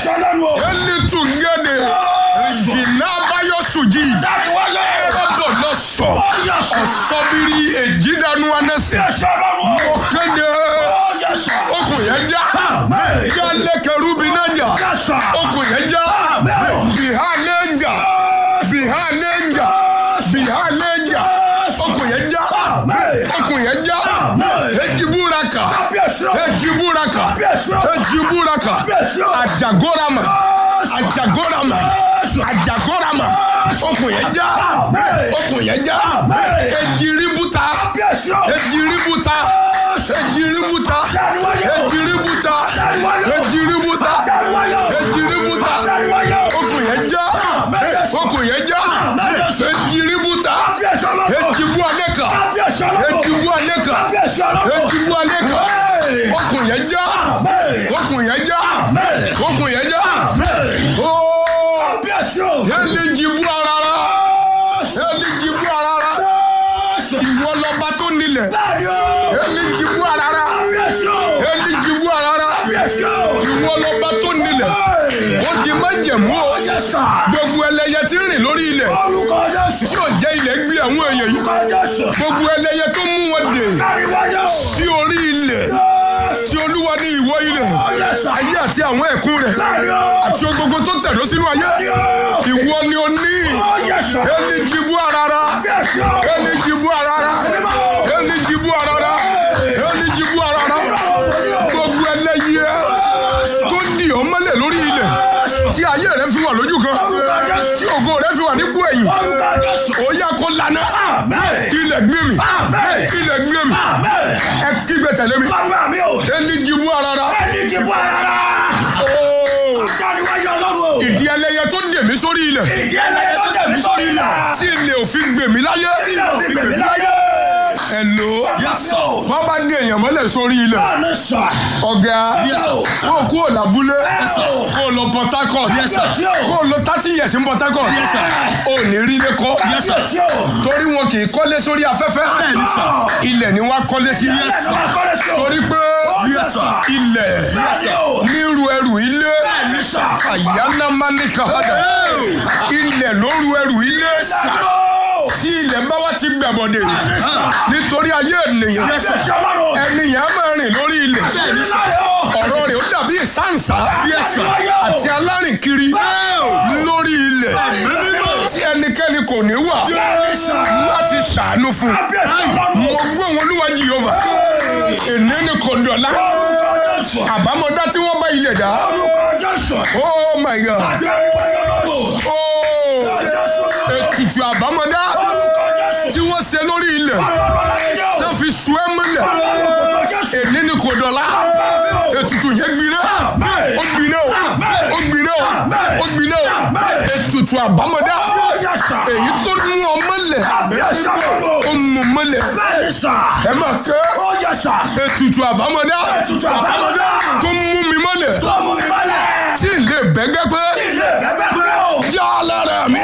Kábíyèsí ọlọ́run o. ẹni tún gẹ́dẹ̀ ìjìnà abáyọ sùjì Dáàbò wáyé. ẹ̀rọ̀dọ̀ lọ sọ Ó yẹ sà. ọ̀sọ́bìrì èjìdánú anẹ́sẹ̀ Kábíyèsí ọlọ́run o. mo kéde Ó yẹ sà. okùn yẹn já Àmín. yálé kẹrùbí náà jà Yẹ sà. okùn yẹn já Àmín. bìhá lẹ́jà bìhá lẹ́jà bìhá lẹ́jà okùn yẹn já Àmín. okùn yẹn já Àmín. ejibúraka Kábíyèsí o. ejibúraka Kábíyèsí o. ejibúraka Kábíyèsí o. àjàgórama àjàgórama àjàgórama okùn yẹn já Àmín. okùn yẹn já Àmín. ejiributa Kábíyèsí o. ejiributa ejiributa Dáàbò wáyé o. ejiributa Dáàbò wáyé o. ejiributa Dáàbò wáyé o. ejiributa Dáàbò wáyé o. okùn yẹn já Àmín. okùn yẹn já ejiributa Kábíyèsí ọlọ́run o. ejibu aneka Kábíyèsí ọlọ́run o. ejibu aneka Kábíyèsí ọlọ́run o. ejibu aneka Hey. okùn yẹn já Àmín. okùn yẹn já Àmín. okùn yẹn já Àmín. ooo Kábíyèsí o. yẹli jibu arara yẹli jibu arara ìwọ lọba tó nílẹ̀ Bẹ́ẹ̀ni o. yẹli jibu arara Kábíyèsí o. yẹli jibu arara Kábíyèsí o. ìwọ lọba tó nílẹ̀ ó di májẹ̀mú o Yes, sir. gbogbo ẹlẹ́yẹ tí ń rìn lórí ilẹ̀ Orúkọ Jésù. tí ò jẹ́ ilẹ̀ gbé àwọn èèyàn yìí Orúkọ Jésù. gbogbo ẹlẹ́yẹ tó mú wọn dè Káríwáyé o. sí orí ilẹ̀ Yes. tí olúwa ní ìwọ ilẹ̀ Oh, yes, sir. ayé àti àwọn ẹ̀kún rẹ̀ Bẹ́ẹ̀ni o. àti ohun gbogbo tó tẹ̀dó sínú ayé Bẹ́ẹ̀ni o. ìwọ ni o ní Oh, yes, sir. ẹni jibu arara Kábíyèsí o. ẹni jibu arara ẹni jibu arara ẹni jibu arara gbogbo ẹlẹ́yẹ tó di ọ́ mọ́lẹ̀ lórí ilẹ̀ tí ayé rẹ̀ fi wà lójú kan Orúkọ Jésù. tí ògo rẹ̀ fi wà nípò ẹ̀yìn Orúkọ Jésù. ó yá kó lana Amen. ilẹ̀ gbé mi Amen. ilẹ̀ gbé mi Amen. ẹ kígbe tẹ̀lé mi Bàbá mi o. ẹni jibu arara Ẹni ti bọ́ rárá. ooo Káríwáyé ọlọ́run o. ìdí ẹlẹ́yẹ tó dè mí sórí ilẹ̀ Ìdí ẹlẹ́yẹ tó tẹ̀ mí sórí ilà. tí ilẹ̀ òfin gbè mí láyé Ilé òfin gbèmí láyé. ẹ̀lò Yes, sir. wọ́n bá dé èèyàn mọ́lẹ̀ sórí ilẹ̀ Báàlù sà. ọ̀gá Yes, sir. kó kú ò lábúlé sir. kó o lọ Port Harcourt Yes, sir. kó o lọ thirty years ní Port Harcourt Yes, sir. ò ní rí ilé kọ́ Kábíyèsí o. torí wọn kì í kọ́lé sórí afẹ́fẹ́ Bẹ́ẹ̀ni, sir. ilẹ̀ ni wọ́n á kọ́lé sí Yes, sir. Kọ́lé sí o. torí pé Yes, sir. ilẹ̀ Bẹ́ẹ̀ni o. níru ẹrù ilé Bẹ́ẹ̀ni, sir. àyànná máa ní kàwádà ilẹ̀ lóru ẹrù ilé tí ilẹ̀ bá wá ti gbàbọ̀dẹ̀ nítorí ayé ènìyàn Kábíyèsí ọlọ́run. ènìyàn máa rìn lórí ilẹ̀ Bẹ́ẹ̀ni láyé o. ọ̀rọ̀ rẹ̀ ó dàbí ìsáǹsá àti alárìnkiri lórí ilẹ̀ tí ẹnikẹ́ni kò ní wà láti ṣàánú fún Kábíyèsí mo ọlọ́run. gbọ́ wọn olúwa jìhóva èní ni kò dọ̀la Orúkọ Jésù. àbámọ̀dá tí wọ́n bá ilẹ̀ dá Orúkọ Jésù. oh my god Káríwáyé ọlọ́run. oh Jésù. ètùtù àbámọ̀dá Orúkọ Jésù. tí wọ́n ṣe lórí ilẹ̀ Ọlọ́run láyé o. tí wọ́n fi sùn ẹ́ mọ́lẹ̀ Orúkọ Jésù. èní ni kò dọ̀la ètùtù yẹn gbiná ó gbiná o ó gbiná o ó gbiná o ètùtù àbámọ̀dá Yes, sir. èyí tó mú ọ mọ́lẹ̀ Kábíyèsí ọlọ́run. ó mú mọ́lẹ̀ Bẹ́ẹ̀ni sà. ẹ máa kẹ́ Ó yẹ sà. ètùtù àbámọ̀dá Ètùtù àbámọ̀dá. tó mú mi mọ́lẹ̀ Tó mú mi mọ́lẹ̀. tí ilé bẹ́gẹ́ pé Ilé bẹ́bẹ́ pé o. já lára mi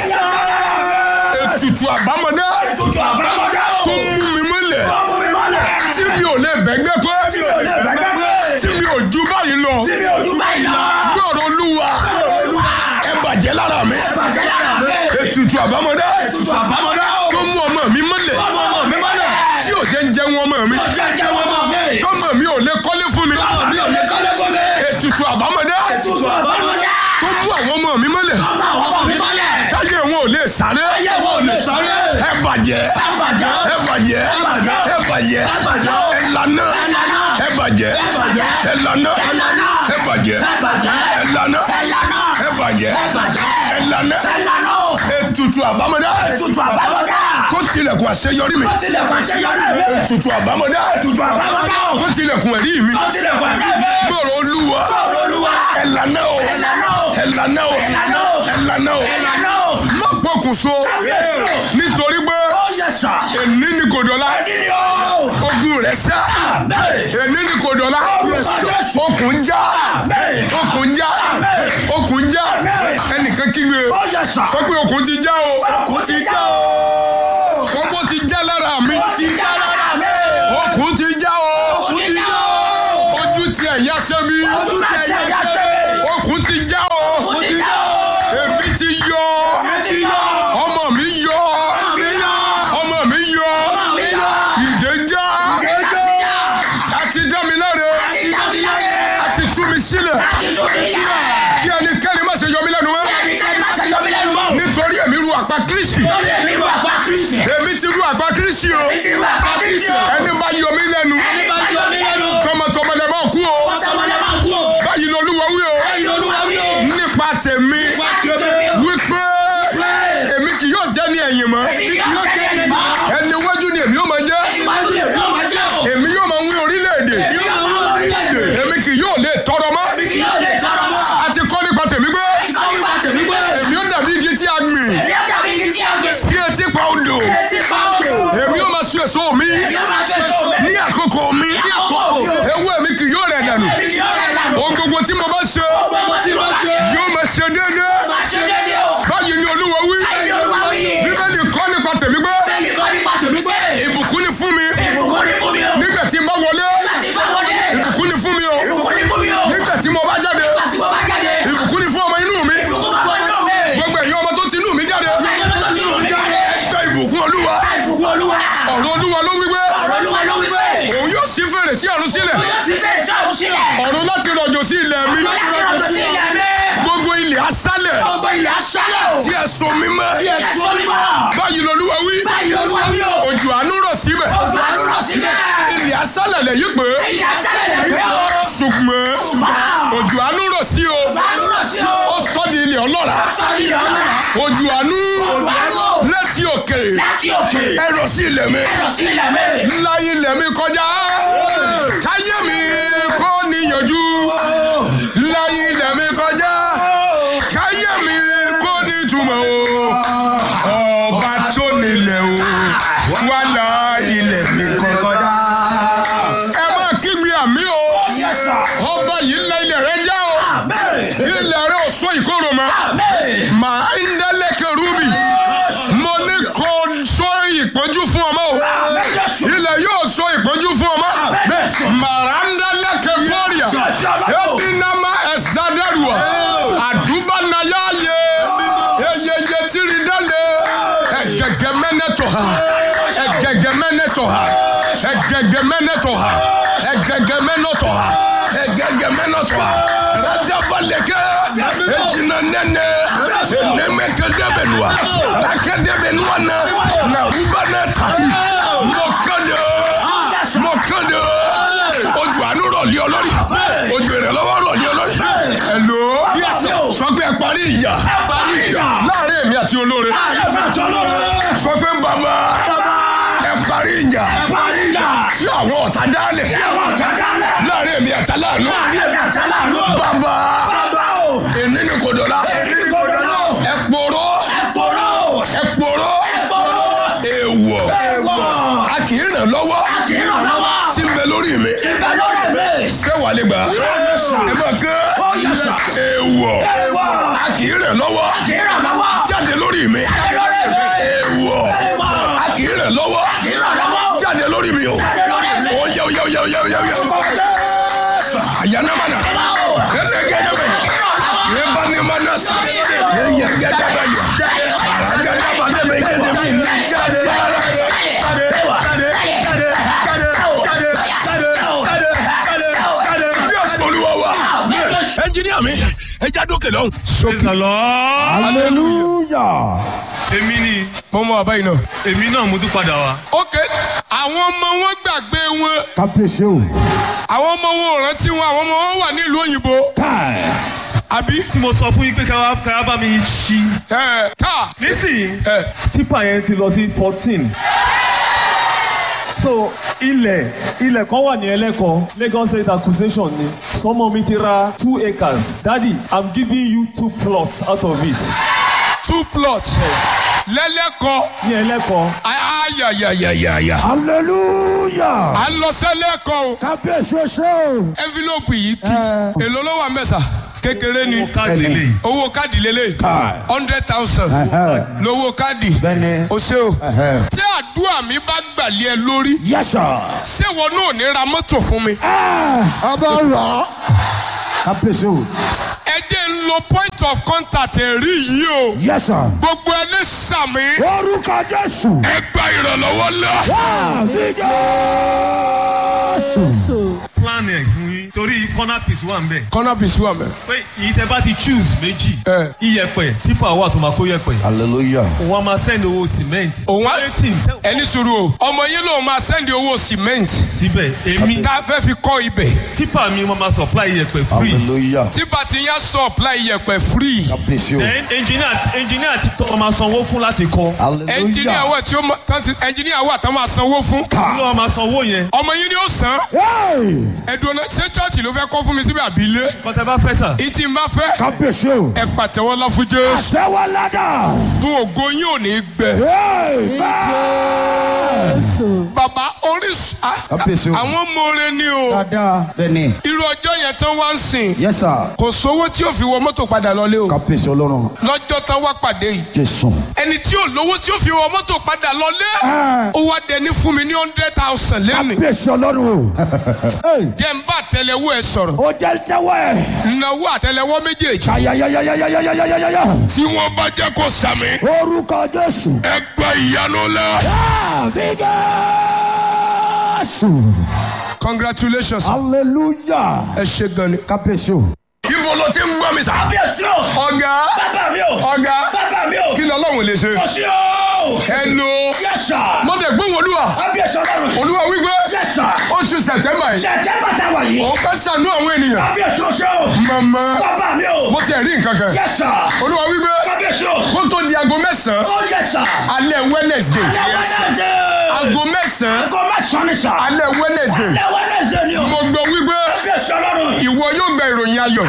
ètùtù àbámọ̀dá Ètùtù àbámọ̀dá o. tó mú mi mọ́lẹ̀ Tó mú mi mọ́lẹ̀. tí mi ò lè bẹ́gẹ́ pé Tí mi ò lè bẹ́bẹ́ pé. tí mi ò ju báyìí lọ Tí mi ò dún báyìí lọ. gbọ́dọ̀ olúwa Olúwa. ẹ bàjẹ́ lára mi Bàjẹ́ lára mi. ètùtù àbámọ̀dá Ètùtù àbámọ̀dá o. tó mú ọmọ mi mọ́lẹ̀ Ọmọ ọmọ mi mọ́lẹ̀. tí ò jẹ́ ń jẹun ọmọ mi Ọjà jẹ́ wọn mọ̀ mi. tọ́mọ mi ò lè kọ́lé fún mi Ọmọ mi ò lè kọ́lé fún mi. ètùtù àbámọ̀dá Ètùtù àbámọ̀dá. tó mú àwọn ọmọ mi mọ́lẹ̀ Ọmọ àwọn ọmọ mi mọ́lẹ̀. táyé wọn ò lè sáré Ayé wọn ò lè sáré. ẹ bàjẹ́ Ẹ bàjẹ́. ẹ bàjẹ́ Ẹ bàjẹ́. ẹ bàjẹ́ Ẹ bàjẹ́. ẹ lànà Ẹ lànà. ẹ bàjẹ́ Ẹ bàjẹ́. ẹ lànà Ẹ lànà. ẹ bàjẹ́ Ẹ bàjẹ́. ẹ lànà Ẹ lànà. ẹ bàjẹ́ Ẹ bàjẹ́. ẹ lànà Ẹ lànà o. ètùtù àbámọ̀dá Ètùtù àbámọ̀dá. tó tilẹ̀kùn àṣeyọrí mi Ó tilẹ̀ pàṣẹ yọrí mi. ètùtù àbámọ̀dá Ètùtù àbámọ̀dá o. tó tilẹ̀kùn ẹ̀rí mi Ó tilẹ̀ pàṣẹ mi. gbọ́rọ̀ olúwa Olúwa. ẹ lànà o Ẹ lànà o. ẹ lànà o Ẹ lànà o. ẹ lànà o Ẹ lànà o. má pokùnso Kábíyèsí o. nítorí pé Ó yẹ sà. èní ni kò dọ̀la Ẹni ni o. ogun rẹ̀ sá Àmín. èní ni kò dọ̀la Orúkọ Jésù. okùn já Àmín. okùn já Àmín. okùn já Àmín. ẹnìkan kígbe Ó yẹ sà. sọ pé okùn ti já o Ọkùn ti já o. kọ́kọ́ ti já lára mi Ó ti já lára mi. okùn ti já o Ọkùn ti já o. ojú ti ẹ̀yà sẹ́mi Ojú ti ẹ̀yà sẹ́mi. okùn ti já o Lórí èmi wà pa Kristi. èmi ti rú àgbá kírísì o Èmi wà pa Kristi o. ẹni bá yọ mí lẹ́nu Ẹni bá yọ mí lẹ́nu. tọmọtọmọ lẹ máa kú o Ọ̀tàmọ́lẹ́ máa kú o. báyìí ni olúwa wí o Ẹyin olúwa wí o. nípa tèmi Wá tèmi o. wípé èmi kì yóò jẹ́ ní ẹ̀yìn mọ́ Èmi yóò jẹ́ ẹni mọ́. ẹni iwájú ni èmi yóò máa jẹ́ Ìwájú èmi yóò máa jẹ́ o. èmi yóò máa wí orílẹ̀-èdè Èmi yóò máa lọ orílẹ̀-èdè. èmi kì yóò lè tọrọ mọ́ Èmi kì yóò lè tọrọ mọ́. a ti kọ́ nípa tèmi pé Ìkọ́ nípa tèmi gbé. èmi yóò dàbí igi tí a gbìn Èmi yóò dàbí igi tí a gbé. sí etí pa odò Etí pa odò. èmi yóò máa sun èso mi Èmi yóò máa ṣe èso mi. ní àkókò mi Ní àkókò mi. ewé mi kì yóò rẹ̀ dànù Èmi kì yóò rẹ̀ dànù. ohun gbogbo tí mo bá ṣe Gbogbo tí mo ṣe. yóò máa ṣe déédéé Máa ṣe déédéé o. báyìí ni olúwa wí Ẹyin olúwa wí. bíbélì kọ́ nípa tèmi pé Bẹ́ẹ̀ni kọ́ nípa tèmi gbé. ìbùkún ni fún mi Ìbùkún ni fún mi o. nígbà tí n bá wọlé Láti bá wọlé. ìbùkún ni fún mi o Ìbùkún ni fún mi o. nígbà tí mo bá jáde Láti bọ́ bá jáde. ìbùkún ni fún ọmọ inú mi Ìbùkún máa bọ́ inú mi. gbogbo ẹ̀yin ọmọ tó ti inú mi jáde Ẹyin olúwa ti rò mí jáde. gba ìbùkún olúwa Ìbùkún olúwa. ọ̀rọ̀ olúwa ló wí pé Ọ̀rọ̀ olúwa ló wí pé. òun yóò ṣí fèrè sí ọ̀run sílẹ̀ Ó yóò sì fèrè sọ́run sílẹ̀. ọ̀run láti rọ̀jò sí ilẹ̀ mi Ó yà kí ọ̀rọ̀ sí ilẹ̀ mi. gbogbo ilẹ̀ aṣálẹ̀ Gbogbo ilẹ̀ aṣálẹ̀ o. tí ẹ so mímọ́ Ẹ̀sùn onímọ̀. báyìí lolúwa wí Báyìí olúwa wí o. òjò àánú rọ̀ síbẹ̀ Ojú àánú rọ̀ síbẹ̀. ilẹ̀ aṣálẹ̀ lẹ̀ yí pé Ilẹ̀ aṣálẹ̀ lẹ̀ rí o. ṣùgbọ́n òjò àánú rọ̀ sí o Ojú àánú rọ̀ sí o. ó sọ di ilẹ̀ ọlọ́ra Sọ́ọ́dì ilẹ̀ ọlọ́run. òjò àánú Ojú àánú. láti òkè Láti òkè. ẹ rọ̀ sí ilẹ̀ mi Ẹ̀rọ̀ sí ilẹ̀ mi. ńlá ilẹ̀ mi kọjá káyé mi kó níyànjú ńlá ilẹ̀ mi kọjá káyé mi kó nítumọ̀ o ọba tó nílẹ̀ o wà lá ilẹ̀ mi kọjá. ẹ máa kígbe àmì o ọba yìí ńlá ilẹ̀ rẹ já o ilẹ̀ rẹ ò sọ ìkorò mọ́ màá ń dẹ́lẹ́kẹ̀ rúbì mo ní kó sọ ìpọ́njú fún ọmọ o ilẹ̀ yóò sọ ìpọ́njú fún ọmọ màranda lẹ́kẹ̀ kọ́ríà ebi nama ẹ̀sádẹ́rùà àdúbà náyà yẹ eyeye tiri dálé ẹ̀gẹ̀gẹ̀ mẹ́nẹ́tọ̀ ha ẹ̀gẹ̀gẹ̀ mẹ́nẹ́tọ̀ ha ẹ̀gẹ̀gẹ̀ mẹ́nẹ́tọ̀ ha ẹ̀gẹ̀gẹ̀ mẹ́nẹ́tọ̀ ha ẹ̀gẹ̀gẹ̀ mẹ́nẹ́tọ̀ ha rajabalẹ̀kẹ́ ejina nẹ́nẹ́ enemẹ́kẹ́dẹ́bẹ̀nua akẹ́dẹ́bẹ̀nua na na uba náà tàbí mọ̀kàndé mọ̀kàndé ojú àánú rọ̀lì ọlọ́rì ojú ìrànlọ́wọ́ rọ̀lì ọlọ́rì. ẹ̀lò sọ pé ẹ parí ìjà láàrin èmi àti olóore sọ pé bàbá ẹ parí ìjà tí àwọn ọ̀tá dálẹ̀ láàrin èmi àti aláàánú bàbá èmi ni kò dọ̀la ẹ pòrò ẹ pòrò èèwọ̀ a kì í ràn lọ́wọ́ tí ń bẹ lórí mi ṣé wàá lè gbà ẹ máa kẹ́ èèwọ̀ a kì í ràn lọ́wọ́ jáde lórí mi èèwọ̀ a kì í ràn lọ́wọ́ jáde lórí mi o ó yẹ ó yẹ ó yẹ ó yẹ ó yẹ ó yẹ àyànnàmánà gẹ́gẹ́gẹ́dẹ́gbẹ̀ yẹba ní ma na sa yẹ yẹ gẹ́dẹ́gbẹ̀ yọ àràgẹ́dẹ́gbẹ̀ dẹ́gbẹ̀ gẹ́dẹ́gbẹ̀ ní gẹ́dẹ́gbẹ̀ jésù olúwa wa ẹnjìníà mi ẹ já dókè lọ́hùn. Praise the Lord. hallelujah. Èmi ni mo mọ àbáyé náà. èmi náà mo tún padà wá. ok àwọn ọmọ wọn gbàgbé wọn kábíyèsí o. àwọn ọmọ wọn ò rántí wọn àwọn ọmọ wọn wà nílùú òyìnbó káì. àbí. Tí mo sọ fún yín pé ká ká bá mi ṣí. ẹ ká Nísìnyí, ẹ tipa yẹn ti lọ sí fourteen. So ilẹ̀ ilẹ̀ kan wà ní ẹlẹ́kọ̀ọ́ Lagos State accusation ni. Sọmọ mi ti ra two acres. Daddy, I'm giving you two plots out of it. two plots lẹ́lẹ́kọ̀ọ́ Ní ẹlẹ́kọ̀ọ́. ayayayayaya. hallelujah. à ń lọ sẹ́lẹ̀kọ̀ọ́ o kábíyèsí o ṣe o. envelope yìí kì Ẹ. èlò ló wà mẹ́sà kékeré ni Mo káàdì lè. owó káàdì lélẹ̀ káì. hundred thousand Ẹhẹ́. lówó káàdì bẹ́ẹ̀ni. o ṣe o Ẹhẹ́. tí àdúrà mi bá gbàlẹ́ ẹ lórí yes sir. ṣé wọn náà ní ra mọ́tò fún mi. ọba rọ. kábíyèsí o. ẹ jẹ́ ń lo point of contact ẹ̀rí yìí o yes sir. gbogbo ẹni sàmì orúkọ jésù. ẹ gba ìrànlọ́wọ́ lọ. àmì jésù. Plan ẹ̀ fún yín. torí corner piece wà ń bẹ̀ kọ́nà bìsí wà mẹ́. pé èyí tẹ bá ti choose méjì Ẹ. iyẹ̀pẹ̀ tipa wà tó máa kó yẹ̀pẹ̀ hallelujah. òun á máa send owó cement òun á Eighteen, tẹ- ẹni sùúrù o ọmọ yín lòun máa sẹ́ndì owó cement síbẹ̀ èmi tá a fẹ́ fi kọ́ ibẹ̀ tipa mi wọ́n máa supply iyẹ̀pẹ̀ free hallelujah. tí bàtí yẹn supply iyẹ̀pẹ̀ free kábíyèsí o. then engineer engineer ti tọ́ máa sanwó fún láti kọ́ ẹnjìníà hallelujah. wà tí ó ma tán ti ẹnjìníà wà tán máa sanwó fún ló wà máa sanwó yẹn ọmọ yín ni ó san Hey! ẹdùn ọ̀nà ṣé chọ́ọ̀chì ló fẹ́ kọ́ fún mi síbi àbílẹ̀ kọ́tẹ́ bá fẹ́ sà ìtì ń bá fẹ́ kábíyèsí o. ẹ pàtẹ́wọ́ lá fún Jésù àṣẹwọ́ ládà. fún ògo yín ò ní gbẹ. amen. bàbá orísun ah, kábíyèsí o. àwọn mọ̀ọ́rẹ́ ni o dáadáa bẹ́ẹ̀ni. irú ọjọ́ yẹn tán wá ń sìn yes sir. kò sówó tí ó fi wọ mọ́tò padà lọlé o kábíyèsí ọlọ́run. lọ́jọ́ tán wá pàdé yìí jésù. ẹni tí ò lówó tí ó fi wọ mọ́tò padà lọlé Ah. ó wá dẹni fún mi ní hundred thousand lẹ́nu kábíyèsí ọlọ́run o. Hey! jẹ́ n bá àtẹlẹwọ́ ẹ sọ̀rọ̀ ó jẹ́ tẹ́wọ́ ẹ̀. náwó àtẹlẹwọ́ méjèèjì ayayayayayayayayaya. tí wọ́n bá jẹ́ kó sàmì orúkọ jésù. ẹ gba ìyanu lẹ. àmì jésù. congratulations hallelujah. ẹ ṣe gan ni. kábíyèsí o. ibo ló ti ń gbọ́ mi sá. kábíyèsí o. ọ̀gá bàbá mi o. ọ̀gá bàbá mi o. kí ni ọlọ́run lè ṣe. kò sí o. hello yes sir. mo dẹ̀ gbóhùn olúwa kábíyèsí ọlọ́run. olúwa wípé yes sir. oṣù sẹ̀tẹ́mbà yìí sẹ̀tẹ́mbà tá a wà yìí. òun fẹ́ ṣàánú àwọn ènìyàn. kábíyèsí o ṣe o. màmá bàbá mi o. mo ti rí nǹkan kan. yes sir. olúwa wípé kábíyèsí o. kó tó di aago mẹ́sàn-án ó yes sir. alẹ́ wednesday lẹ́wọ́nẹ́sẹ̀. aago mẹ́sàn-án kò má sọ ní sà. alẹ́ wednesday lẹ́wọ́nẹ́sẹ̀ ni o. mo gbọ́ wípé kábíyèsí ọlọ́run. ìwọ yóò gba ìròyìn ayọ̀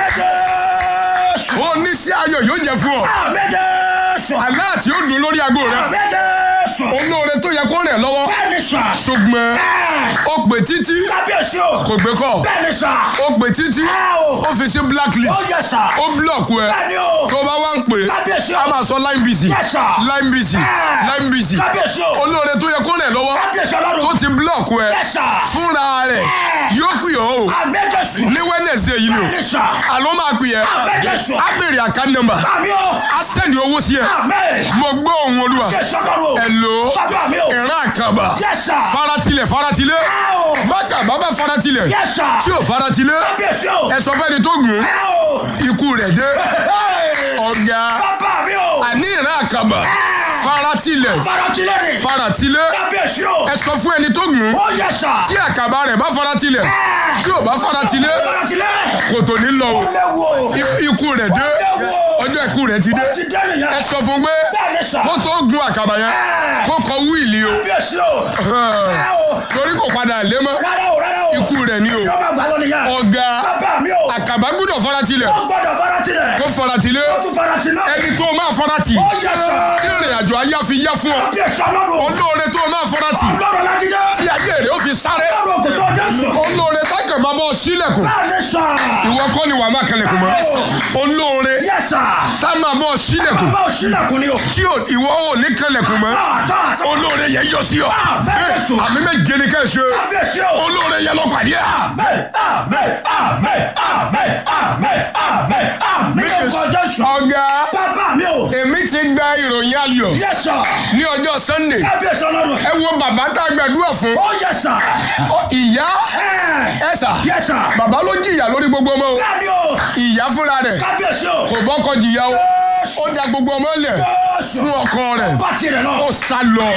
àmẹ́jẹ̀ẹ́sù. oníṣẹ́ ayọ̀ yóò jẹ́ fún ọ àmẹ́jẹ̀ẹ́sù. aláàtì ó dùn lórí aago rẹ àmẹ́jẹ̀ẹ́sù. olóore tó yẹ kó rẹ̀ lọ́wọ́ bẹ́ẹ̀ni sà. ṣùgbọ́n Ẹ̀, ó pè títí kábíyèsí o. kò gbé kọ́ bẹ́ẹ̀ni sà. ó pè títí Ẹ̀ o. ó fi sí blacklist ó yẹ sà. ó blọọkù ẹ bẹ́ẹ̀ni o. tó bá wá ń pè kábíyèsí o. á máa sọ line busy Yes, sir. line busy Ẹ̀. line busy kábíyèsí o. olóore tó yẹ kó rẹ̀ lọ́wọ́ kábíyèsí ọlọ́run. tó ti blọọkù ẹ Yes, sir. fúnra rẹ̀ Ẹ̀. yóò pè ọ́ o àmẹ́jẹ̀ẹ́sù. ní wednesday yìí ni o bẹ́ẹ̀ni sà. àlọ́ máa pè ẹ́ àmẹ́jẹ̀ẹ́sù. á béèrè account number àmì o. á sẹ́ndì owó sí ẹ àmẹ́. mo gbọ́ ohùn olúwa kábíyèsí ọlọ́run. ẹ̀lò bàbá mi o. ìran àkàbà Yes, sir. faratilẹ̀ faratilẹ̀ Ẹ̀ o. bákà bàbá faratilẹ̀ Yes, sir. tí ò faratilẹ̀ kábíyèsí o. ẹ sọ fẹ́ni tó gùn Ẹ̀ o. ikú rẹ̀ dé Hey. ọ̀gá bàbá mi o. àní ìran àkàbà faratilẹ̀ faratilẹ̀ ni. faratilẹ̀ kábíyèsí o. ẹ sọ fún ẹni tó gùn ó yẹ sà. tí àkàbà rẹ̀ bá faratilẹ̀ tí ò bá faratilẹ̀ faratilẹ̀. kò tó ní lọ o ó léwu o. I- ikú rẹ̀ dé ọjọ́ ikú rẹ̀ ti dé ó ti dé nìyẹn. ẹ sọ fún pé bẹ́ẹ̀ni sà. kó tó gun àkàbà yẹn kó kọ wíìlì o kábíyèsí o. ẹ̀ o. torí kò padà lé mọ́ rárá o rárá o. ikú rẹ̀ ni o yóò máa gbà lọ nìyẹn. ọ̀gá bàbá mi o. àkàbà gbúdọ̀ faratilẹ̀ ó gbọ́dọ̀ faratilẹ̀. kó faratilẹ̀ ó tún faratilẹ̀. ẹni tó máa farati ó yẹ sà. tí ìrìn àjò ayé fi yá fún ọ kábíyèsí ọlọ́run. olóore tó máa farati ọlọ́run láti dé. tí ayé rẹ̀ ó fi sáré ọlọ́run kò tó jésù. olóore tákàn máa bọ́ sílẹ̀kùn bẹ́ẹ̀ni sà. ìwọ kọ́ ni wàá máa kẹlẹ̀kùn mọ́ olóore yẹ sà. tá máa bọ́ sílẹ̀kùn bàbá ò sílẹ̀kùn ni o. tí ò- ìwọ ò ní kẹlẹ̀kùn mọ́ àtọ́ àtọ́. olóore yẹn yọ sí ọ bẹ́ẹ̀ sùn. àmì méje ni ká ẹ ṣe kábíyèsí o. olóore yẹn lọ pàdé ẹ. Amen, amen, amen, amen, amen, amen, amen. Lórúkọ Jésù. ọ̀gá Bàbá mi o. èmi ti gba ìròyìn ayọ̀ Yes sir. ní ọjọ́ sunday Kábíyèsí ọlọ́run. ẹ wo bàbá tá a gbàdúrà fún Ó yes sir. Ọ, ìyá Ẹ. ẹ sà Yes sir. bàbá ló jìyà lórí gbogbo ọmọ o Bẹ́ẹ̀ni o. ìyá fúnra rẹ̀ Kábíyèsí o. kò bọ́kọ jìyà o ó da gbogbo ọmọ lẹ̀ Jésù. fún ọkọ rẹ̀ Bá tirẹ̀ lọ. ó sá lọ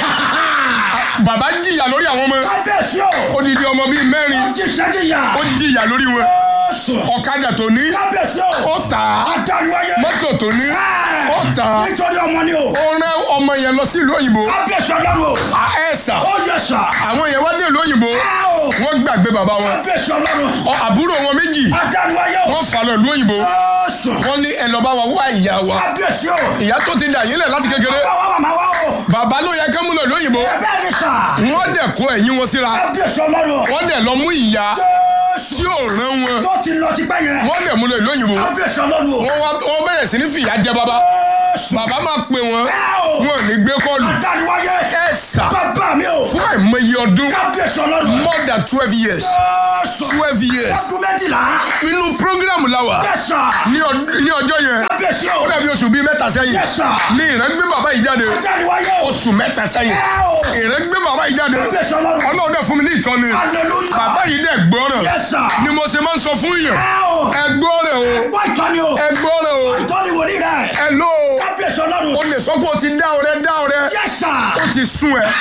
bàbá jìyà lórí àwọn ọmọ Kábíyèsí o. odidi ọmọ bíi mẹ́rin Ó ti ṣẹ́díyà. ó jìyà lórí wọn Jésù. ọ̀kadà tó ní Kábíyèsí o. ó tà á Adániwáyé. mọ́tò tó ní Ẹ. ó tà á Nítorí ọmọ ni o. ó rán ọmọ yẹn lọ sí ìlú òyìnbó Kábíyèsí ọlọ́run o. à ẹ sà Ó yes sir. àwọn yẹn wá dé ìlú òyìnbó Ẹ o. wọ́n gbàgbé bàbá wọn Kábíyèsí ọlọ́run. Ọ, àbúrò wọn méjì Adániwáyé o. wọ́n fà lọ ìlú òyìnbó Jésù. wọ́n ní ẹ lọ bá wa wá ìyá wa Kábíyèsí o. ìyá tó ti dà yín lẹ̀ láti kékeré Bàbá wa màmá wa o. bàbá ló yẹ kẹ́ mú lọ ìlú òyìnbó Bẹ́ẹ̀ ni sà. wọ́n dẹ̀ kó ẹ̀yìn wọn síra Kábíyèsí ọlọ́run. wọ́n dẹ̀ lọ mú ìyá Jésù. tí ò rán wọn Tó ti lọ ti pẹ́ yẹn. wọ́n dẹ̀ mú lọ ìlú òyìnbó Kábíyèsí ọlọ́run o. wọ́n wá- wọ́n bẹ̀rẹ̀ sí ní fìyà jẹ bàbá Jésù. bàbá máa pè wọ́n Ẹ o. wọn ò ní gbé kọ́ọ̀lù Adániwáyé. ẹ sà Bàbá mi o. fún àìmọye ọdún Kábíyèsí ọlọ́run. more than twelve years Jésù. twelve years Ọdún méjìlá. inú program la wà Yes sir. ní ọ- ní ọjọ́ yẹn Kábíyèsí kábíyèsí o. ó dàbí oṣù bíi mẹ́ta sẹ́yìn Yes, sir. ní ìrẹ́ gbé bàbá yìí jáde jáde wáyé o. oṣù mẹ́ta sẹ́yìn ẹ o. ìrẹ́ gbé bàbá yìí jáde kábíyèsí ọlọ́run. ọlọ́run dẹ̀ fún mi ní ìtọ́ni hallelujah. bàbá yìí dẹ̀ gbọ́ràn Yes, sir. ni mo ṣe máa ń sọ fún yàn ẹ o. ẹ gbọ́ràn o wá ìtọ́ni o. ẹ gbọ́ràn o ìtọ́ni wòlíì rẹ̀. ẹ lò ó kábíyèsí ọlọ́run. o lè sọ pé o ti dá ọrẹ dá ọrẹ yes sir. ó ti sún ẹ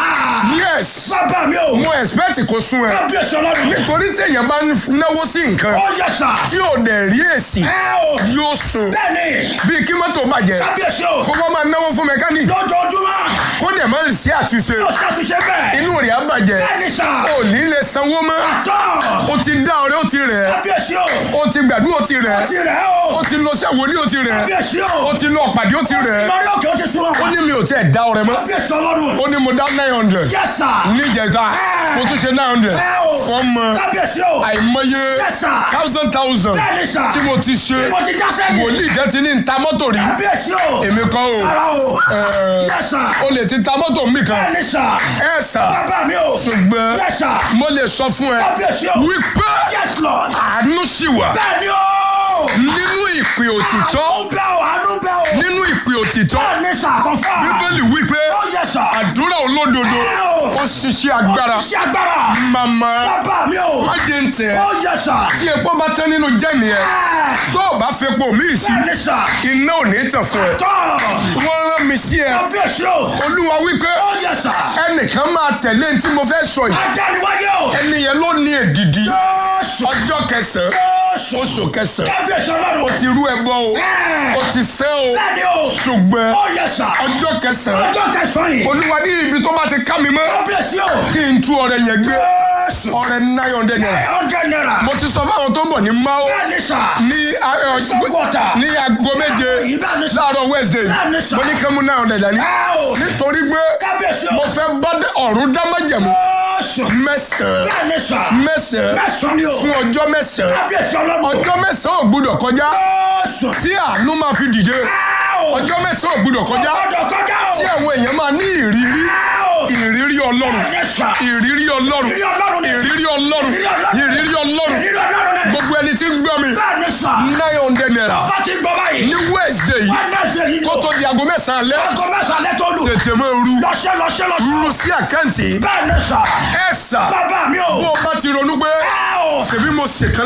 yes bàbá mi o. mo expect kó sún ẹ kábíyèsí ọlọ́run. nítorí téèyàn bá ń náwó sí nǹkan ó yes sir. tí ò dẹ̀ rí èsì ẹ o. yóò sùn bẹ́ẹ̀ni. bíi kí mọ́tò bàjẹ́ kábíyèsí o. kó wọ́n máa náwó fún mẹkáníìkì lójoojúmọ́. kó dẹ̀ máa ń sí àtúnṣe ó ṣàtúnṣe bẹ́ẹ̀. inú rẹ̀ á bàjẹ́ bẹ́ẹ̀ni sà. ò ní lè sanwó mọ́ tọ́. ó ti dá ọrẹ ó ti rẹ̀ kábíyèsí o. ó ti gbàdúrà ó ti rẹ̀ ti rẹ̀ o. ó ti lọ sí àwòlí ó ti rẹ̀ kábíyèsí o. ó ti lọ pàdé ó ti rẹ̀ lórí òkè ó ti sún ọ. ó ní mi ò tẹ́ dá ọrẹ mọ́ kábíyèsí ọlọ́run. ó ní mo dá nine hundred yes sir. níjẹta mo tún ṣe nine hundred ẹ o. fọ́ọ̀mù kábíyèsí o. àìmọye Yes, sir. thousand thousand bẹ́ẹ̀ni sà. tí mo ti ṣe mo ti já sẹ́yìn. wòlíì kan ti ní ta mọ́tò rí kábíyèsí o. èmi kọ́ o ara o. Ẹ, yes sir. o lè ti ta mọ́tò mi kan bẹ́ẹ̀ni sà. ẹ sà bàbá mi o. ṣùgbọ́n yes sir. mo lè sọ fún ẹ kábíyèsí o. wípé yes lord. àánú sì wà bẹ́ẹ̀ni o. nínú ìpè òtítọ́ àánú bẹ́ o àánú bẹ́ o. nínú ìpè òtítọ́ bẹ́ẹ̀ni sà kọ́fà. bíbélì wípé ó yes sir. àdúrà olódodo ó ṣiṣẹ́ agbára ṣe agbára. màmá bàbá mi o. má jẹ́ ń tẹ̀ ó yes sir. tí epo bá tán nínú jẹ́ni ẹ ẹ tó o bá fepo míì sí bẹ́ẹ̀ni sà. iná ò ní tàn fún ẹ tọ́. wọ́n rán mi sí ẹ kábíyèsí o. olúwa wípé ó yes sir. ẹnìkan máa tẹ̀lé ní tí mo fẹ́ sọ yìí ajániwáyé o. ẹni yẹn ló ní èdìdí Jésù. ọjọ́ kẹsàn-án Jésù. oṣù kẹsàn-án kábíyèsí ọlọ́run. ó ti rú ẹbọ o Ẹ. ó ti sẹ́ o bẹ́ẹ̀ni o. ṣùgbọ́n ó yes sir. ọjọ́ kẹsàn-án ọjọ́ kẹsàn-án yìí. olúwa ní ibi tó bá ti ká mi mọ́ kábíyèsí o. kí n tú ọrẹ yẹn gbé Jésù. ọrẹ nine hundred naira ọjọ́ náírà. mo ti sọ fáwọn tó ń bọ̀ ní mao bẹ́ẹ̀ni sà. ní ẹ, ọ, Sọ́kọ̀tà. ní aago méje Bẹ́ẹ̀ni sà. láàárọ̀ wednesday Bẹ́ẹ̀ni sà. mo ní kí n mú nine hundred dání ẹ o. nítorí pé kábíyèsí o. mo fẹ́ bá dé ọ̀run dá májẹ̀mú Jésù. mẹ́sàn-án bẹ́ẹ̀ni sà. mẹ́sàn-án mẹ́sàn-án ni o. fún ọjọ́ mẹ́sàn-án kábíyèsí ọlọ́run. ọjọ́ mẹ́sàn-án ò gbúdọ̀ kọjá Jésù. tí àánú máa fi dìde ẹ o. ọjọ́ mẹ́sàn-án ò gbúdọ̀ kọjá ọjọ́ kọjá o. tí àwọn èèyàn máa ní ìrírí ẹ o. ìrírí ọlọ́run bẹ́ẹ̀ni sà. ìrírí ọlọ́run ìrírí ọlọ́run ni. ìrírí ọlọ́run ìrírí ọlọ́run ìrírí ọlọ́run ni. gbogbo ẹni tí ń gbọ́ mi bẹ́ẹ̀ni sà. nine hundred naira bá ti gbọ́ báyìí. ní wednesday yìí Wednesday yìí kó o. tó di aago mẹ́sàn-án alẹ́ aago mẹ́sàn-án lẹ́tọ́ lù. tètè máa ru lọ́ṣẹ́ lọ́ṣẹ́ lọ́ṣẹ́. ru sí àkáǹtì yìí bẹ́ẹ̀ni sà. ẹ sà bàbá mi o. bó o bá ti ronú pé ẹ o. ṣèbí mo ṣèkan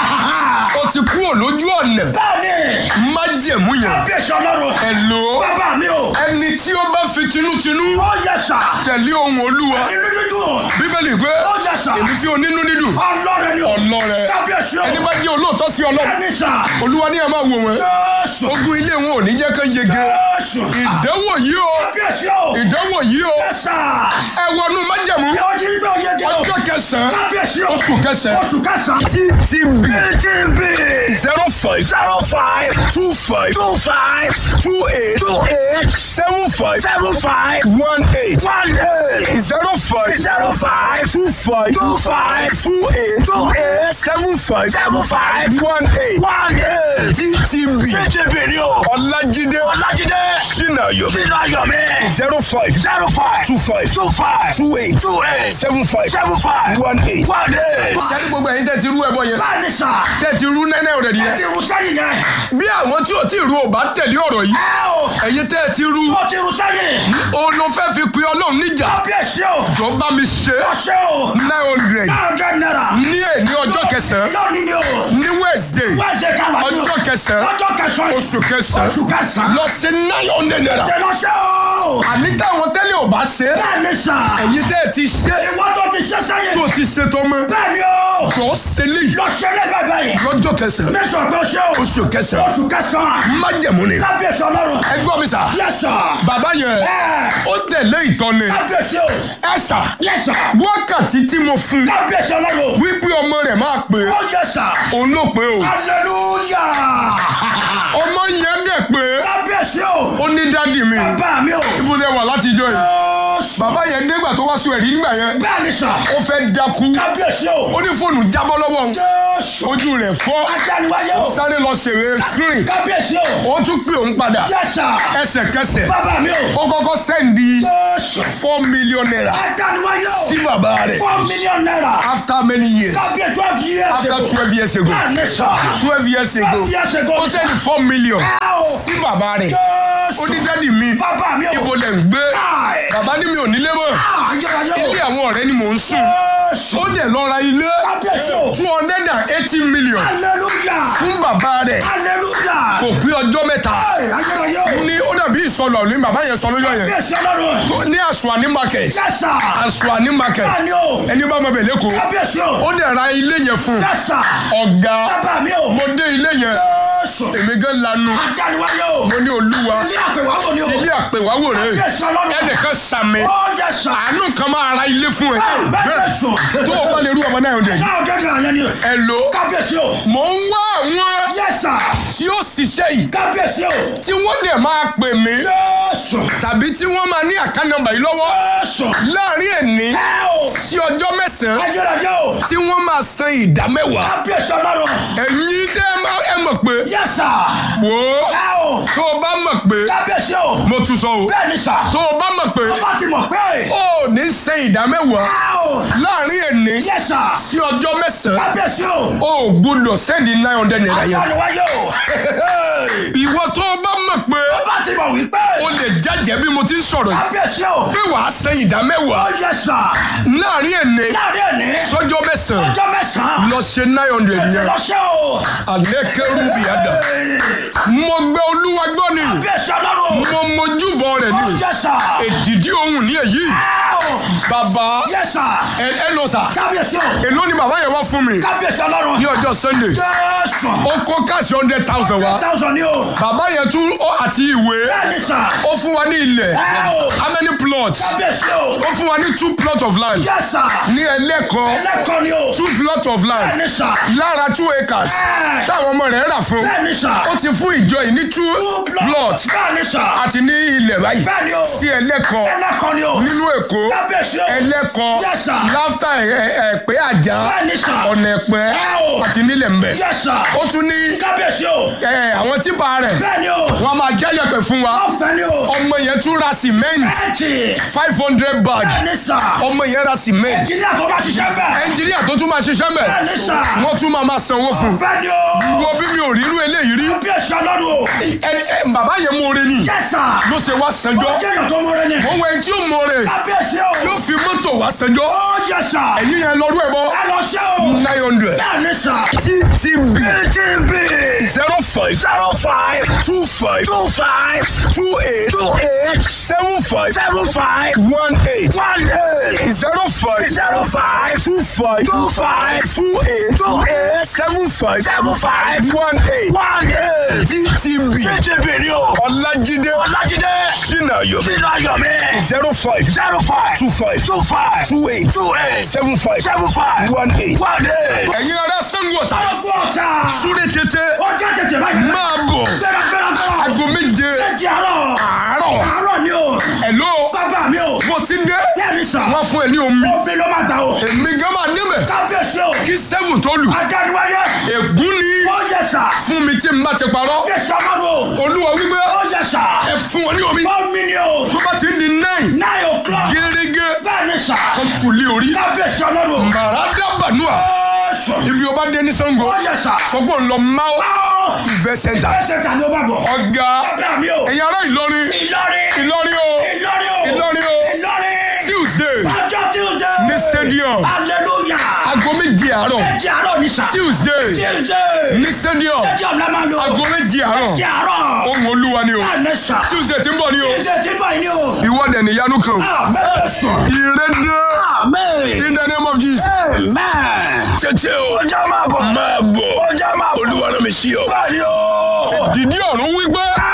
lánàá o ti kúrò lójú ọ̀nà bẹ́ẹ̀ni. májẹ̀mú yẹn kábíyèsí ọlọ́run. ẹ lò ó bàbá mi o. ẹni tí ó bá fi tinútinú ó yẹ sà. tẹ̀lé ohun olúwa nínú dídùn. bíbélì pé ó yẹ sà. èmi fi onínú dídùn ọlọ́run ni o. ọlọ́rẹ kábíyèsí o. ẹni bá jẹ́ olóòótọ́ sí ọlọ́run bẹ́ẹ̀ni sà. olúwa ní ẹ máa wò wọ́n Jésù. ogun ilé wọn ò ní jẹ́ kán yege Jésù. ìdánwò yìí o kábíyèsí o. ìdánwò yìí o yẹ sà. ẹ wọnú májẹ̀mú ẹ o ti rí bẹ́ẹ̀ yege o. ọjọ́ kẹsàn-án kábíyèsí o. oṣù kẹsàn-án oṣù kẹsàn-án. ttb TTB. zero five zero five. two five two five. two eight two eight. seven five seven five. one eight one eight. zero five zero five. two five two five. two eight two eight. seven five seven five. one eight one eight. ttb TTB ni o. ọlájídé Ọlájídé. sinayo Sínú ayọ̀mí. zero five zero five. two five two five. two eight two eight. seven five seven five. one eight. one eight. sẹ́ni gbogbo ẹ̀yin tẹ́ ti rú ẹbọ yẹn báyìí sà. tẹ́ ti rú nẹ́nẹ́ rẹ̀ ẹ nìyẹn ti rú sẹ́yìn yẹn. bí àwọn tí ò tí ì rú ò bá tẹ̀lé ọ̀rọ̀ yìí ẹ o. ẹ̀yin tẹ́ ti rú ó ti rú sẹ́yìn. òun ló fẹ́ fi pe ọlọ́run níjà kábíyèsí o. jọ bá mi ṣe ọṣẹ o. nine hundred káàdọ̀ náírà. ní èní ọjọ́ kẹsàn-án lónìí ni o. ní wednesday wẹ́ẹ̀sẹ̀ káwá ni o. ọjọ́ kẹsàn-án ọjọ́ kẹsàn-án. oṣù kẹsàn-án oṣù kẹsàn-án. lọ sí nine hundred naira ṣe lọ́ṣẹ́ o. àní táwọn tẹ́lẹ̀ ò bá ṣe bẹ́ẹ̀ni sà. ẹ̀yin tẹ́ ẹ ti ṣe ìwọ tó ti ṣe sẹ́yìn. tó ti ṣe tọmọ bẹ́ẹ̀ni o. jọ ṣe léyìí lọ́ṣẹ́ lẹ́gbẹ̀ẹ́ báyìí. lọ́jọ́ kẹsàn-án mẹ́sàn-án tó ṣe o. oṣù kẹsàn-án oṣù kẹsàn-án. májẹ̀mú ni kábíyèsí ọlọ́run. ẹ gbọ́ mi sà Yes sir. bàbá yẹn ẹ ó tẹ̀lé ìtọ́ni kábíyèsí o. ẹ sà Yes sir. wákàtí tí mo fún kábíyèsí ọlọ́run. wípé ọmọ rẹ̀ máa pè é ó yes sir. òun ló pè é o hallelujah. ọmọ yẹn dẹ̀ pé kábíyèsí o. ó ní dádì mi bàbá mi o. ibo lẹ wà látijọ́ yìí bàbá yẹn dégbà tó wá sùn ẹ̀rí nígbà yẹn bẹ́ẹ̀ ni sà. ó fẹ́ dákú kábíyèsí o. ó ní fóònù jábọ́ lọ́wọ́ òun jésù. ojú rẹ̀ fọ́ adániwáyé o. sáré lọ ṣèrè screen kábíyèsí o. ó tún pè òun padà yes sir. ẹsẹ̀kẹsẹ̀ bàbá mi o. ó kọ́kọ́ sẹ́ndì jésù. four million naira adániwáyé o. sí bàbá rẹ̀ four million naira. after many years kábíyèsí twelve years after ago. twelve years ago bẹ́ẹ̀ ni sà. twelve years ago twelve years ago. ó sẹ́ndì four million ẹ o. sí bàbá rẹ̀ ó ní jésù. dádì mi bàbá mi o. ibo lẹ̀ ń gbé Káì. bàbá ní mi ò nílé mọ́ ayérayé o. ilé àwọn ọ̀rẹ́ ni mò ń sùn jésù. ó dẹ̀ lọ ra ilé kábíyèsí o. two hundred and eighty million hallelujah. fún bàbá rẹ̀ hallelujah. kò pé ọjọ́ mẹ́ta Káì, ayérayé o. ní ó dàbí ìsọlọ ní bàbá yẹn sọ lójọ́ yẹn kábíyèsí ọlọ́run. tó ní àṣùwàní market yes sir. àṣùwàní market bẹ́ẹ̀ ni o. ẹni bá máa bẹ̀ lẹ́kọ̀ọ́ kábíyèsí o. ó dẹ̀ ra ilé yẹn fún yes sir. ọ̀gá bàbá mi o. mo dé ilé yẹn jésù. èmi gan lanu adániwáyé o. mo ní olúwa ilé àpèwáwò ni o. ilé àpèwáwò rẹ kábíyèsí ọlọ́run. ẹnìkan sàmì ó yes sir. àánú kan máa ra ilé fún ẹ bẹ́ẹ̀ ni sùn. tó o bá lè rú ọmọ náà ọdẹ yìí náà gẹ́gẹ́ àyẹ̀ ni. ẹ lò kábíyèsí o. mò ń wá àwọn yes sir. tí ó ṣiṣẹ́ yìí kábíyèsí o. tí wọ́n dẹ̀ máa pè mí jésù. tàbí tí wọ́n máa ní àká nọ́mbà yìí lọ́wọ́ jésù. láàrin ẹ̀ní ẹ o. sí ọjọ́ mẹ́sàn-án ayérayé o. tí wọ́n máa san ìdá mẹ́wàá kábíyèsí ọlọ́run. ẹ̀yin tẹ́ ẹ máa- ẹ mọ̀ pé yes sir. wò ó ẹ o. tó o bá mọ̀ pé kábíyèsí o. mo tún sọ o bẹ́ẹ̀ ni sà. tó o bá mọ̀ pé ọba ti mọ̀ pé. ó ní san ìdá mẹ́wàá ẹ o. láàrin ẹ̀ní yes sir. sí ọjọ́ mẹ́sàn-án kábíyèsí o. ó gbọ́dọ̀ sẹ́ndì nine hundred naira yẹn adániwáyé o. ìwọ tó o bá mọ̀ pé ọba ti mọ̀ wípé. o lè jẹ́jẹ́ bí mo ti ń sọ̀rọ̀ yìí kábíyèsí o. pé wàá san ìdá mẹ́wàá ó yes sir. láàrin ẹ̀ní láàrin ẹ̀ní. sọ́jọ́ mẹ́sàn-án ọjọ́ mẹ́sàn-án. lọ ṣe nine hundred yẹn lọ́sẹ̀ o. àlékèrú bìyàdà mo gbé olúwa gbọ́ ni kábíyèsí ọlọ́run. mo mojúbọ rẹ̀ ó ni yes sir. èdìdí ohun ní èyí ẹ o. bàbá yes sir. ẹ ẹ lọ sà kábíyèsí o. èló ni bàbá yẹn wá fún mi kábíyèsí ọlọ́run. ní ọjọ́ sunday jésù. ó kó káàsì hundred thousand wá thousand ni o. bàbá yẹn tún ó àti ìwé bẹ́ẹ̀ ni sà. ó fún wa ní ilẹ̀ ẹ o. how many plots kábíyèsí o. ó fún wa ní two plots of land yes sir. ní ẹlẹ́kọ̀ọ́ ẹlẹ́kọ̀ọ́ ni o. two plots of bẹ́ẹ̀ land ni sà. lára two acres Ẹ. táwọn ọmọ rẹ̀ rà fún bẹ́ẹ̀ ni sà. ó ti fún ìjọ yìí ní two plots bẹ́ẹ̀ ni sà. àti ní ilẹ̀ báyìí bẹ́ẹ̀ ni o. sí ẹlẹ́kọ̀ọ́ ẹlẹ́kọ̀ọ́ ni o. nínú èkó kábíyèsí o. ẹlẹ́kọ̀ọ́ Yes, sir. láftà ẹ̀pẹ́ àjà bẹ́ẹ̀ ni sà. ọ̀nà ẹ̀pẹ́ Ẹ o. àti nílẹ̀ mbẹ̀ yes sir. ó tún ní kábíyèsí o. ẹ, àwọn típa rẹ̀ bẹ́ẹ̀ ni o. wọ́n máa jẹ́ yẹ̀pẹ̀ fún wa ọ̀fẹ́ ni o. ọmọ yẹn tún ra cement ẹ̀ẹ́tì. five hundred bag bẹ́ẹ̀ ni sà. ọmọ yẹn ra cement ìjìnlẹ̀ tó bá ṣiṣẹ́ bẹ́ẹ̀. ẹnjìníà tó tún máa ṣiṣẹ́ mẹ́ bẹ́ẹ̀ ni sà. wọ́n tún máa máa sanwó fún ọ̀fẹ́ ni o. wo bí mi ò rírú eléyìí rí kábíyèsí ọlọ́run o. ẹ, ẹ, bàbá yẹn mú oore ni yes sir. ló ṣe wá sanjọ́ ó jẹ́ èèyàn tó mọ́rẹ́ ni. òun ẹni tí ó mú oore kábíyèsí o. tí ó fi mọ́tò wá sanjọ́ ó yes sir. ẹ̀yìn yẹn lọ́dún ẹ̀ bọ́ ẹ lọ ṣe o. nine hundred bẹ́ẹ̀ ni sà. ttb TTB zero five zero five two five two five two eight two eight seven five seven five one eight one eight zero five zero five two five two five two eight two eight seven five seven five one eight one eight. ttb TTB ni o. ọlájídé Ọlájídé sinayo sínú ayọ̀ mi. zero five zero five two five two five two eight two eight seven five seven five one eight. one eight. ẹ̀yin ará sanwó-ọ̀tà ọgbọ́n ọ̀tá. súré tètè ọjọ́ tètè báyìí. máa bọ̀ gbéra gbéra gbéra. aago méje méjì àárọ̀. àárọ̀ àárọ̀ ni o. ẹ̀ló bàbá mi o. mo ti dé bẹ́ẹ̀ ni sà. wọ́n fún ẹ ní omi omi ló máa gbà o. èmi gan máa débẹ̀ kábíyèsí o. kí seven tó lù adániwáyé. ègún ni ó yẹ sà. fún mi tí n bá ti parọ́ kábíyèsí ọmọdé o. olúwa wípé ó yẹ sà. ẹ fún wọn ní omi omi ni o. tó bá ti ń di nine nine o'clock. gẹ́gẹ́ bẹ́ẹ̀ ni sà. kan tù lé orí kábíyèsí ọmọdé o. màrádá bànúà ó sọ. ibi ọba dé ní sango ó yẹ sà. sọgbọn ń lọ máa ó. ìfẹ́ sẹ́ńtà ẹsẹ̀ ta ni ó bá bọ̀. ọ̀gá bàbá mi o. ẹ̀yin ará ìlọrin Ìlọrin. ìlọrin o Ìlọrin o. Ìlọrin o. Ìlọrin. tuesday ọjọ́ Tuesday. ní stadium hallelujah. aago méje àárọ̀ méjì àárọ̀ ni sà. tuesday Tuesday. ní stadium stadium la máa lò. aago méje àárọ̀ méjì àárọ̀. ohun olúwa ni o bẹ́ẹ̀ ni sà. tuesday tí ń bọ̀ ni o Tuesday ti bọ̀ yìí ni o. ìwọ́dẹ̀ níyanu kan Amen. ìrẹ́dẹ́ Amen. in the name of jesus Amen. tètè o ọjọ́ máa bọ̀. máa bọ̀ ọjọ́ máa bọ̀. olúwa náà mi sí ọ bẹ́ẹ̀ ni o. dìdí ọ̀run wípé